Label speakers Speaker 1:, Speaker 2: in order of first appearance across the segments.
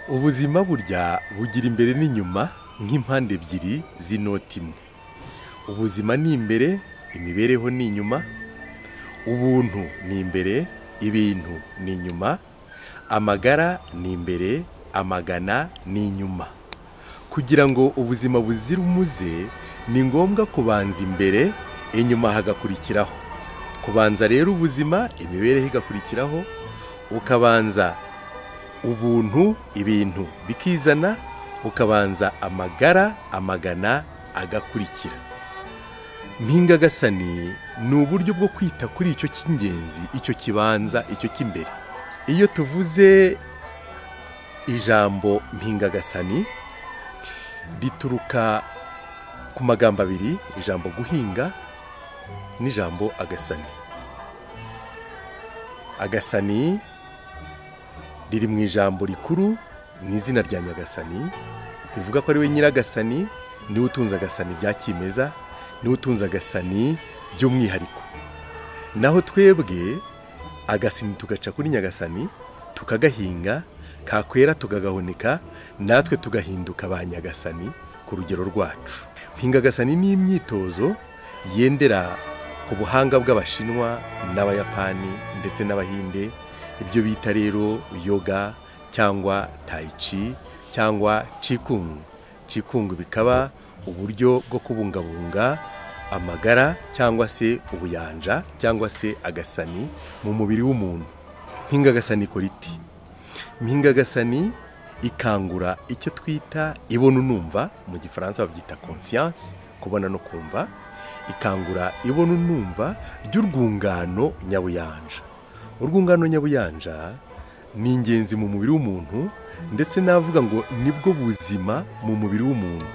Speaker 1: ubuzima burya bugira imbere n'inyuma nk'impande ebyiri z'inoti imwe ubuzima ni imbere imibereho ni inyuma ubuntu ni imbere ibintu ni inyuma amagara ni imbere amagana ni inyuma kugira ngo ubuzima buzire umuze ni ngombwa kubanza imbere inyuma hagakurikiraho kubanza rero ubuzima imibereho igakurikiraho ukabanza ubuntu ibintu bikizana ukabanza amagara amagana agakurikira mpingagasani ni uburyo bwo kwita kuri icyo cy'ingenzi icyo kibanza icyo cy'imbere iyo tuvuze ijambo mpingagasani rituruka ku magambo abiri ijambo guhinga n'ijambo agasani agasani riri mu ijambo rikuru mu izina rya nyagasani rivuga ko ari we nyir'agasani niwe utunze agasani bya kimeza niwe utunze agasani by'umwihariko naho twebwe agasani tugaca kuri nyagasani tukagahinga kakwera tukagahunika natwe tugahinduka ba nyagasani ku rugero rwacu mpinga agasani ni imyitozo yendera ku buhanga bw'abashinwa n'abayapani ndetse n'abahinde ibyo bita rero yoga cyangwa tayici cyangwa cikungu cikungu bikaba uburyo bwo kubungabunga amagara cyangwa se ubuyanja cyangwa se agasani mu mubiri w'umuntu mpingagasani ikora iti mpingagasani ikangura icyo twita ibona unumva mu gifaransa babyita konsiyanse kubona no kumva ikangura ibona unumva ry'urwungano nyabuyanja urwungano nyabuyanja ni ingenzi mu mubiri w'umuntu ndetse navuga ngo nibwo buzima mu mubiri w'umuntu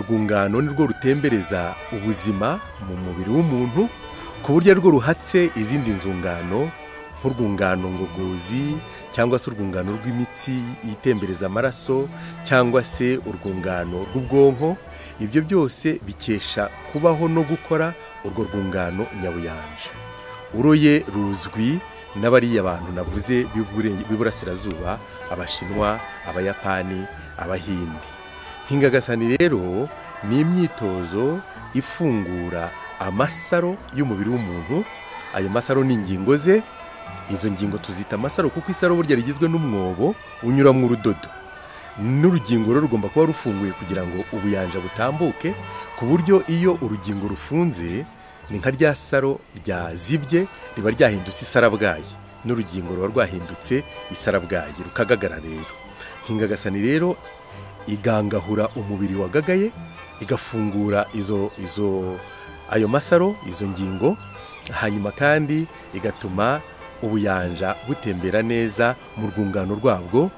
Speaker 1: urwungano nirwo rutembereza ubuzima mu mubiri w'umuntu ku buryo rwo ruhatse izindi nzungano nk'urwungano ngogozi cyangwa se urwungano rw'imitsi yitembereza amaraso cyangwa se urwungano rw'ubwonko ibyo byose bikesha kubaho no gukora urwo rwungano nyabuyanja uroye ruzwi n'abariya bantu navuze b'iburasirazuba abashinwa abayapani abahinde mpingagasani rero ni imyitozo ifungura amasaro y'umubiri w'umuntu ayo masaro ni ingingo ze izo ngingo tuzita amasaro kuko isaro burya rigizwe n'umwobo unyuramo urudodo n'urugingo rero rugomba kuba rufunguye kugira ngo ubuyanja butambuke ku buryo iyo urugingo rufunze ni nka rya saro ryazibye riba ryahindutse isarabwayi n'urugingo ruba rwahindutse isarabwayi rukagagara rero nkingagasani rero igangahura umubiri wagagaye igafungura izo izo ayo masaro izo ngingo hanyuma kandi igatuma ubuyanja butembera neza mu rwungano rwabwo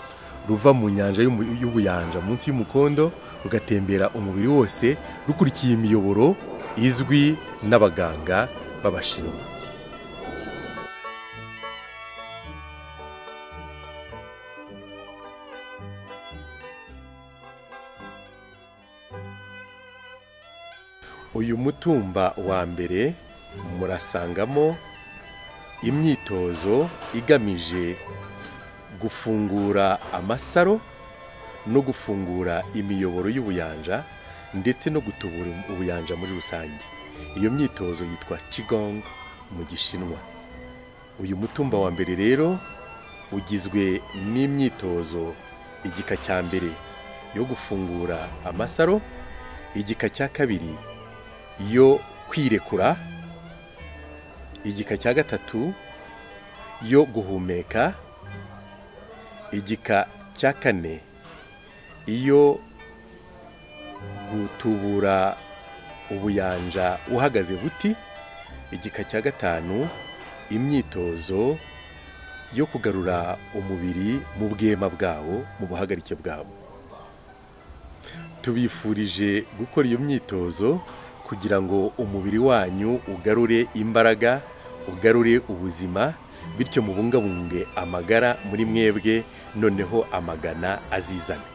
Speaker 1: ruva mu nyanja y'ubuyanja munsi y'umukondo rugatembera umubiri wose rukurikiye imiyoboro izwi n'abaganga b'abashinwa uyu mutumba wa mbere murasangamo imyitozo igamije gufungura amasaro no gufungura imiyoboro y'ubuyanja ndetse no gutubura ubuyanja muri rusange iyo myitozo yitwa qigong mu gishinwa uyu mutumba wa mbere rero ugizwe n'imyitozo igika cya mbere yo gufungura amasaro igika cya kabiri yo kwirekura igika cya gatatu yo guhumeka igika cya kane iyo gutubura ubuyanja uhagaze buti igika cya gatanu imyitozo yo kugarura umubiri mu bwema bwawo mu buhagarike bwawo tubifurije gukora iyo myitozo kugira ngo umubiri wanyu ugarure imbaraga ugarure ubuzima bityo mubungabunge amagara muri mwebwe noneho amagana azizane